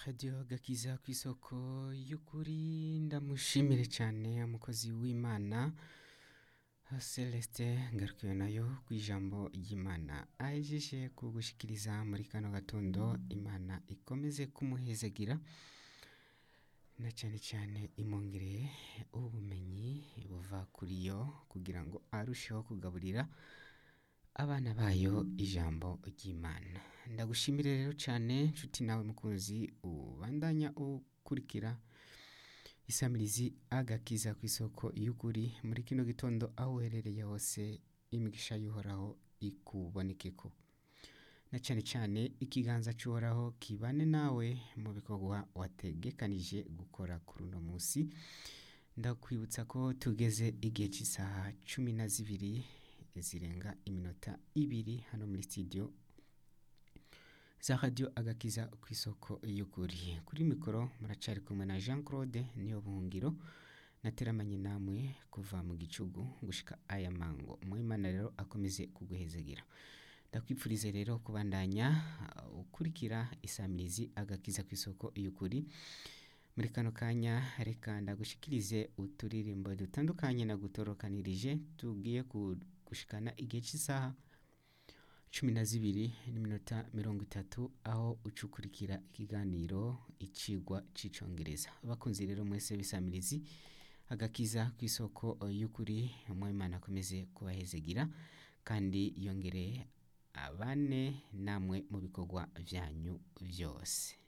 radiyo gakiza ku isoko y'ukuri ndamushimire cyane umukozi w'imana celestin ngarukiwe nayo ku ijambo ry'imana ahejeje kugushikiriza muri kano gatondo imana ikomeze kumuhezagira na cyane cyane imwongereye ubumenyi buva kuri yo kugira ngo arusheho kugaburira abana bayo ijambo ry'imana ndagushimire rero cyane nshuti nawe mukunzi ubandanya ukurikira isamirizi agakiza ku isoko y'ukuri muri kino gitondo aho uherereye hose imigisha y'uhoraho ikubonekeko na cyane cyane ikiganza cy'uhoraho kibane nawe mu bikorwa wategekanije gukora kuri uno munsi ndakwibutsa ko tugeze igihe cy'isaha cumi na zibiri zirenga iminota ibiri hano muri studio za radiyo agakiza ku isoko y'ukuri kuri mikoro muracari kumwe na jean claude niyo buhungiro nateramanye namwe kuva mu gicugu gushika aya mango muhimana rero akomeze kuguhezagira ndakwipfurize rero kubandanya uh, ukurikira isamirizi agakiza ku isoko y'ukuri muri kano kanya reka ndagushikirize uturirimbo dutandukanye nagutorokanirije tugiye gushikana igihe cy'isaha cumi na zibiri n'iminota mirongo itatu aho ucukurikira ikiganiro icigwa c'icongereza abakunzi rero mwese bisamirizi agakiza ku isoko y'ukuri umwimana akomeze kubahezegira kandi yongere abane namwe mu bikorwa byanyu byose